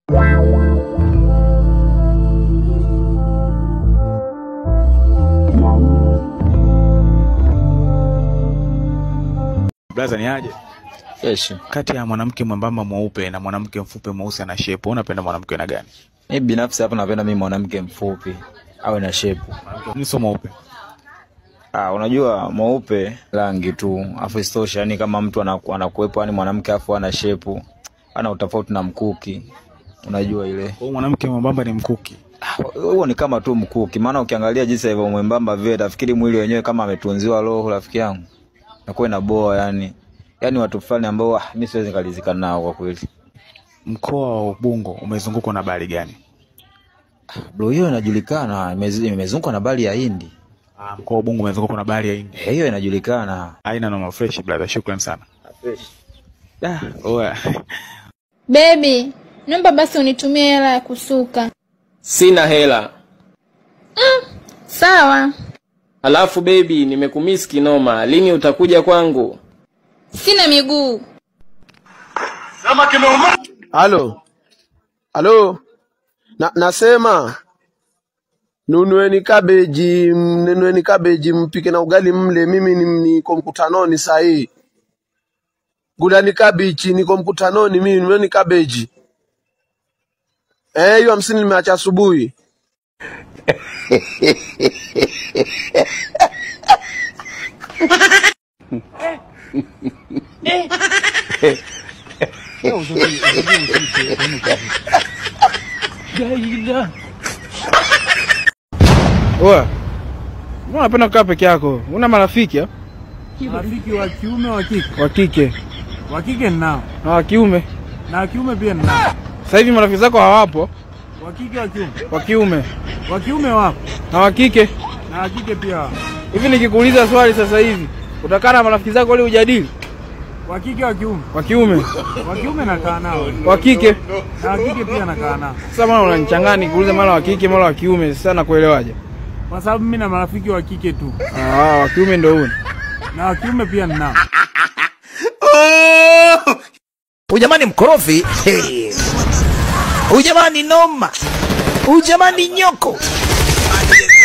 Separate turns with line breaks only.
Blaza ni aje?
Yes.
Kati ya mwanamke mwembamba mweupe na mwanamke mfupi mweusi ana shepu, unapenda mwanamke na gani?
Mi binafsi hapa napenda mimi mwanamke mfupi awe na shepu.
Mimi sio mweupe.
Ah, unajua mweupe rangi tu, afu isitoshe yani kama mtu anaku- anakuwepo yani mwanamke afu ana shepu ana utofauti na mkuki, unajua ile
Kwa hiyo mwanamke mwembamba ni mkuki.
Ah, huo ni kama tu mkuki, maana ukiangalia jinsi alivyo mwembamba vile, tafikiri mwili wenyewe kama ametunziwa roho, rafiki yangu, nakuwa inaboa yani, yani watu fulani ambao ah, mi siwezi nikalizika nao kwa kweli.
Mkoa wa Ubungo umezungukwa na bahari gani?
Bro, hiyo inajulikana, imez- imezungukwa na bahari ya Hindi.
Ah, mkoa wa Ubungo umezungukwa na bahari ya Hindi.
Eh, hiyo inajulikana.
Haina noma fresh brother, shukrani sana. Da, oya.
Bebi, naomba basi unitumie hela ya kusuka.
Sina hela.
Sawa,
Alafu baby, nimekumisi kinoma. Lini utakuja kwangu?
sina miguu.
Halo, halo, na, nasema nunueni kabeji, m- nunueni kabeji mpike na ugali mle. Mimi ni- niko mkutanoni saa hii. Gulani kabichi, niko mkutanoni mimi, nunueni kabeji. Eh, hiyo hamsini nimeacha asubuhi.
Oa. Mbona unapenda kukaa peke yako? Una marafiki ah?
Marafiki wa kiume wa kike.
wa kike
Wa kike ninao.
na wa kiume?
Na wa kiume pia ninao.
Sasa hivi marafiki zako hawapo,
Wa kike wa kiume.
wa kiume
Wa kiume wapo.
na wa kike.
Na wa kike pia wapo.
Hivi nikikuuliza swali sasa hivi, utakaa na marafiki zako ili ujadili?
Wa kike wa kiume.
Wa kiume,
Wa kiume nakaa nao.
wa kike.
Na wa kike pia nakaa nao.
Sasa mbona unanichanganya nikuuliza mara wa kike mara wa kiume? Sasa nakuelewaje?
Kwa sababu mimi na marafiki wa kike tu.
Ah, wa kiume ndio huyo.
Na wa kiume pia ninao.
Ujamani mkorofi. Hey. Ujamani noma. Ujamani nyoko.